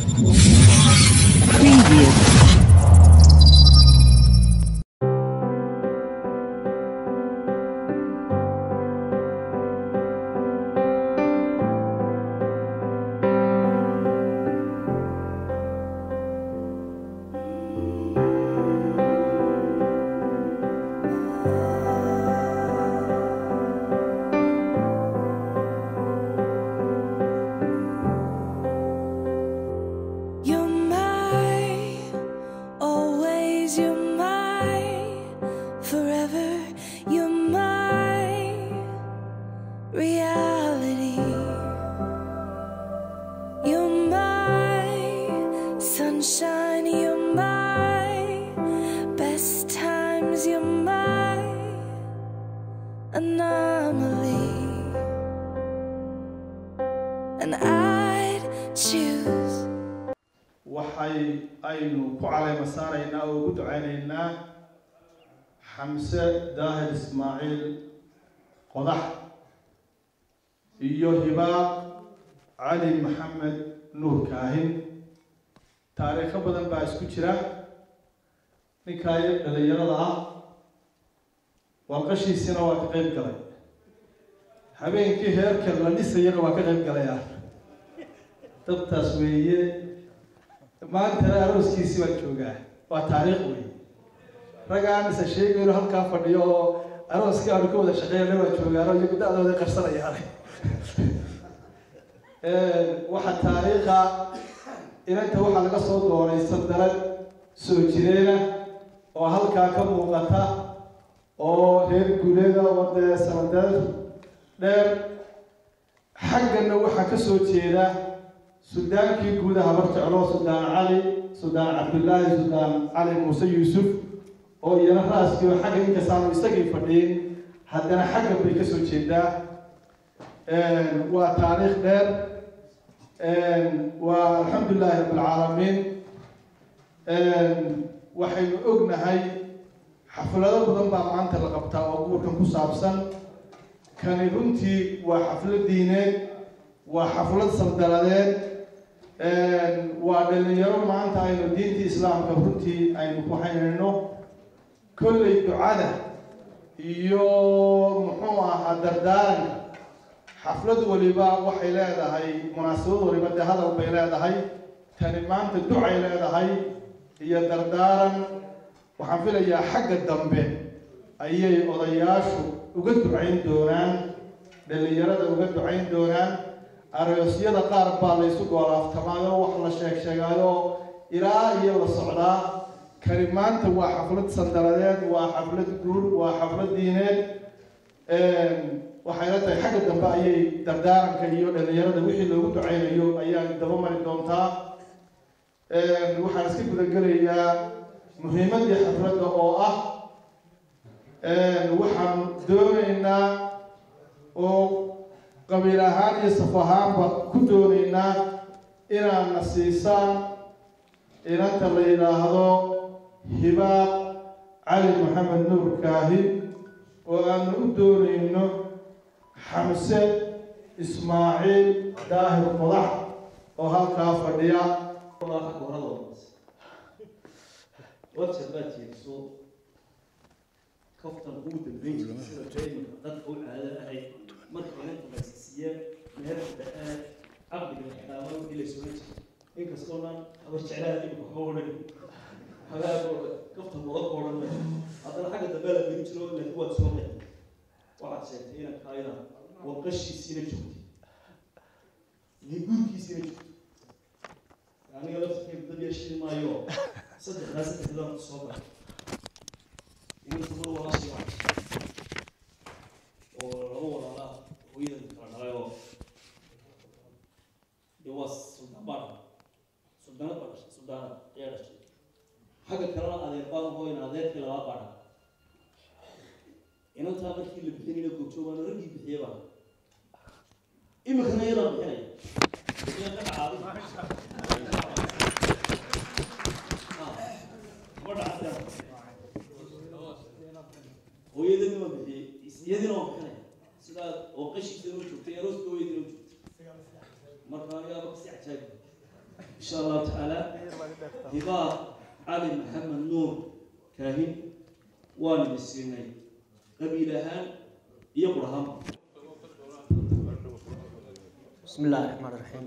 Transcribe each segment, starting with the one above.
Preview. You're my, always you're my, forever you're my reality. You're my sunshine, you're my best times, you're my anomaly. And I'd choose. waxay aynu ku caleyma saaraynaa oo ugu ducaynaynaa xamse daahir ismaaciil qodax iyo hibaaq cali maxamed nuur kaahin taariikho badan baa isku jira ninkaa iyo dhalinyarada ah walqashiisina waa ka qeyb galay habeenkii heerka la dhisayana waa ka qeyb galaya dabtaas weeye maantana arooskiisii baan joogaa waa taariikh wey raggaan isa sheegayno halkaa fadhiyo oo arooskii aanu ka wada shaqeynay waa joogaano iyagu da-dooda qarsanayaan waxa taariikha inanta waxaa laga soo dooray sandarad soo jireena oo halkaa ka muuqata oo reer guuleeda oo dee sanadeed dheer xaggana waxaa ka soo jeeda sudaankii guud habar jeclo sudaan cali sudaan cabdullaahi sudaan cali muuse yuusuf oo iyana raaskii oo xagga inkastaanu isagii fadhiin haddana xagga bay kasoo jeedaa waa taariikh dheer waa alxamdulilaahi rabbilcaalamiin waxaynu ognahay xaflado badan baa maanta la qabtaa oo guurkan ku saabsan kani runtii waa xaflad diineed waa xaflad saldaladeed waa dhalinyaro maanta aynu diintii islaamka runtii aynu ku haynayno kolley ducada iyo muxuu ahaa dardaaranka xaflad waliba waxay leedahay munaasabad waliba dee hadal bay leedahay tani maanta ducay leedahay iyo dardaaran waxaan filayaa xagga dambe ayay odayaashu uga ducayn doonaan dhalinyarada uga ducayn doonaan aroosyada qaar baa laysu goolaaftamaayo wax la sheeg sheegaayo ilaa iyo la socdaa kani maanta waa xaflad sandaladeed waa xaflad guur waa xaflad diineed waxayna tahay xagga dambe ayay dardaaranka iyo dhalinyarada wixii loogu ducaynayo ayaan daba mari doontaa waxaan iska gudagelayaa muhiimadii xafladda oo ah waxaan doonaynaa oo qabiil ahaan iyo saf ahaanba ku doonaynaa inaad na siisaan inanta la yidhaahdo hibaaq cali maxamed nuur kaahi oo aanu u doonayno xamse ismaaciil daahir qodax oo halkaa fadhiya website baa jeediso kaftan ugu dambeyn jiray sida traininka dadka u caado ahayd marka inanta laysiisiye meherka da-aad caqdiga ixdaama wixii la soo jiray inkastoo dhan habar jeclaha dhibka waxba odhan hagaagooda kaftan wada ka odhan haddana xagga dambe la gelin jiro laakiin waad soo qeyn waxaad sheegtay inanka ayada waqashiisiina joogtay iyo guurkiisiina joogtay aniga laftirkeyga dad yeeshii maayo saddexdaa saddexdaan soo galay inta mar walaashii waa oo laba walaala hooyadan kala dhalay oo de waa suldaan baa dhalay suldaanad baa dhashay suldaanad ayaa dhashay xagga kalena adeer baan hooyna adeerkii labaad baa dhalay inantaa markii la bixinayna goobjoogaana raggii bixiye baa iminkana iyadaa bixinaya iyaa ka dhacaaday hooyadani waa bixiyey iyadina waa bixinaya sidaa oo qashiisana u joogtay arooska hooyadina u joogtay marka anigaaba kasi cajaayib insha allahu tacaala hibaar cali maxamed nuur kaahin waan idin siinay qabiil ahaan iyo qur ahaanba بسم الله الرحمن الرحيم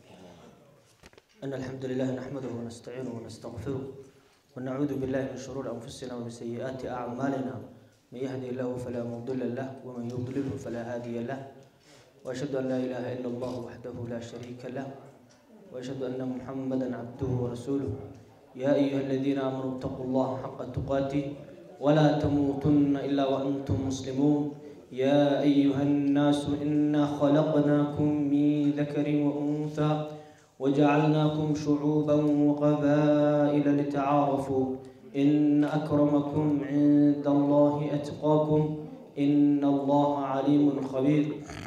إن الحمد لله نحمده ونستعينه ونستغفره ونعوذ بالله من شرور أنفسنا ومن سيئات أعمالنا من يهدي الله فلا مضل له ومن يضلله فلا هادي له وأشهد أن لا إله إلا الله وحده لا شريك له وأشهد أن محمدا عبده ورسوله يا أيها الذين آمنوا اتقوا الله حق تقاته ولا تموتن إلا وأنتم مسلمون يا أيها الناس إنا خلقناكم من ذكر وأنثى وجعلناكم شعوبا وقبائل لتعارفوا إن أكرمكم عند الله أتقاكم إن الله عليم خبير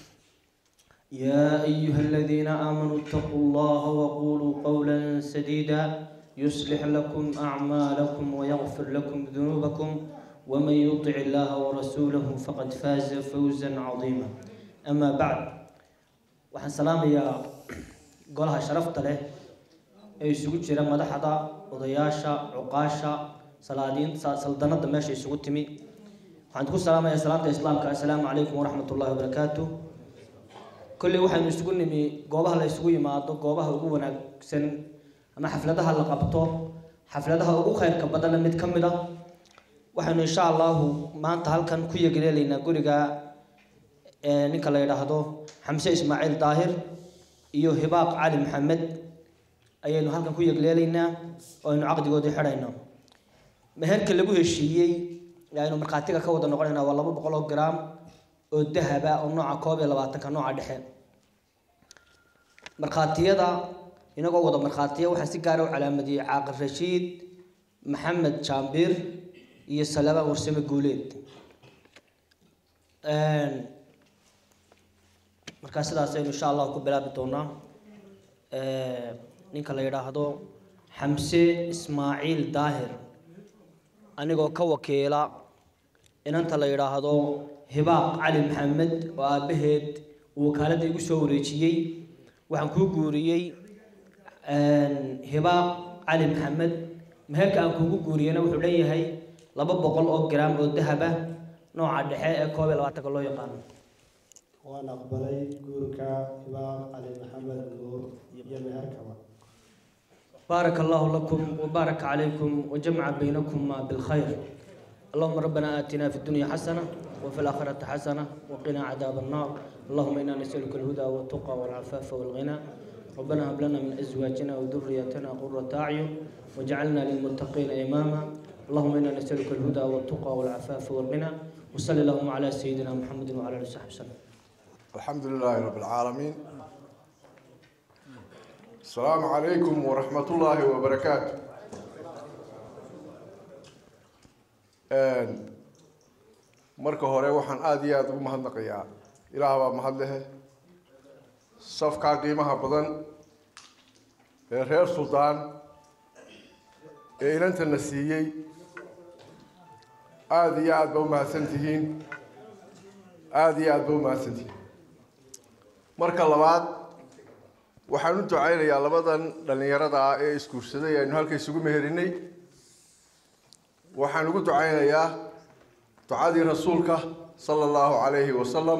يا أيها الذين آمنوا اتقوا الله وقولوا قولا سديدا يصلح لكم أعمالكم ويغفر لكم ذنوبكم ومن يطع الله ورسوله فقد فاز فوزا عظيما أما بعد waxaan salaamayaa golaha sharafta leh ee isugu jira madaxda odayaasha cuqaasha salaadiinta saldanada meesha isugu timi waxaan ku salaamayaa salaamta islaamka assalaamu calaykum waraxmat ullahi wabarakaatu kolley waxaynu isugu nimi goobaha la isugu yimaado goobaha ugu wanaagsan ama xafladaha la qabto xafladaha ugu khayrka badanle mid ka mid a waxaynu insha allahu maanta halkan ku yegleelaynaa guriga ee ninka la yidhaahdo xamse ismaaciil daahir iyo hibaaq cali maxamed ayaynu halkan ku yegleelaynaa oo aynu caqdigoodii xidhayno meherka lagu heshiiyey ee aynu markhaatiga ka wada noqonaynaa waa laba boqol oo gram oo dahaba oo nooca koob iyo labaatanka nooca dhexe markhaatiyada inagoo wada markhaatiya waxaa si gaara u calaamadiyey caaqil rashiid maxamed jaambiir iyo salabaan warsame guuleed markaa sidaas aynu insha allahu ku bilaabi doonaa ninka la yidhaahdo xamse ismaaciil daahir anigoo ka wakiila inanta la yidhaahdo hibaaq cali maxamed oo aabbaheed uu wakaaladda igu soo wareejiyey waxaan kuu guuriyey hibaaq cali maxamed meherka aan kuugu guuriyeyna wuxuu leeyahay laba boqol oo gram oo dahaba nooca dhexe ee koob iyo labaatanka loo yaqaano waan aqbalay guurka hibaaq cali maxamed nuur iyo meherkaba بارك الله لكم وبارك عليكم وجمع بينكما بالخير اللهم ربنا آتنا في الدنيا حسنة وفي الآخرة حسنة وقنا عذاب النار اللهم إنا نسألك الهدى والتقى والعفاف والغنى ربنا هب لنا من أزواجنا وذرياتنا قرة أعين واجعلنا للمتقين إماما اللهم إنا نسألك الهدى والتقى والعفاف والغنى وصلى اللهم على سيدنا محمد وعلى آله وصحبه وسلم الحمد لله رب العالمين السلام عليكم ورحمة الله وبركاته marka hore waxaan aada iyo aada ugu mahadnaqayaa ilaah baa mahad lehe safkaa qiimaha badan ee reer suldaan ee inantana siiyey aada iyo aada ba u mahadsan tihiin aada iyo aada ba u mahadsan tihiin marka labaad waxaan u ducaynayaa labadan dhallinyarada ah ee isguursaday aynu halka isugu meherinay waxaan ugu ducaynayaa ducadii rasuulka sala allahu calayhi wasalam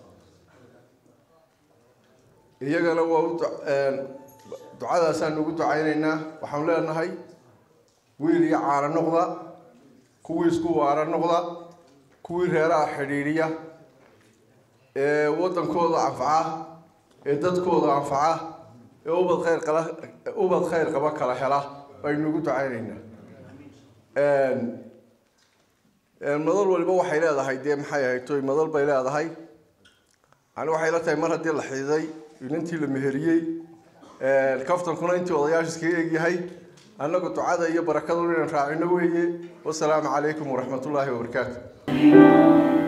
iyagana waa u ducadaasaan ugu ducaynaynaa waxaan leenahay wiil iyo caano noqda kuwii isku waara noqda kuwii reeraha xidhiidhiya ee waddankooda anfaca ee dadkooda anfaca ee ubad khayr qala ubad khayr qaba kala hela baynu ugu ducaynaynaa madal waliba waxay leedahay dee maxay ahayd toy madal bay leedahay ani waxay la tahay mar haddii la xididay inantii la meheriyey kaftankuna intii odayaasha iskaga egyahay annagu ducada iyo barakadu inaan raacino weeye wasalaamu calaykum waraxmat ullaahi wabarakaatu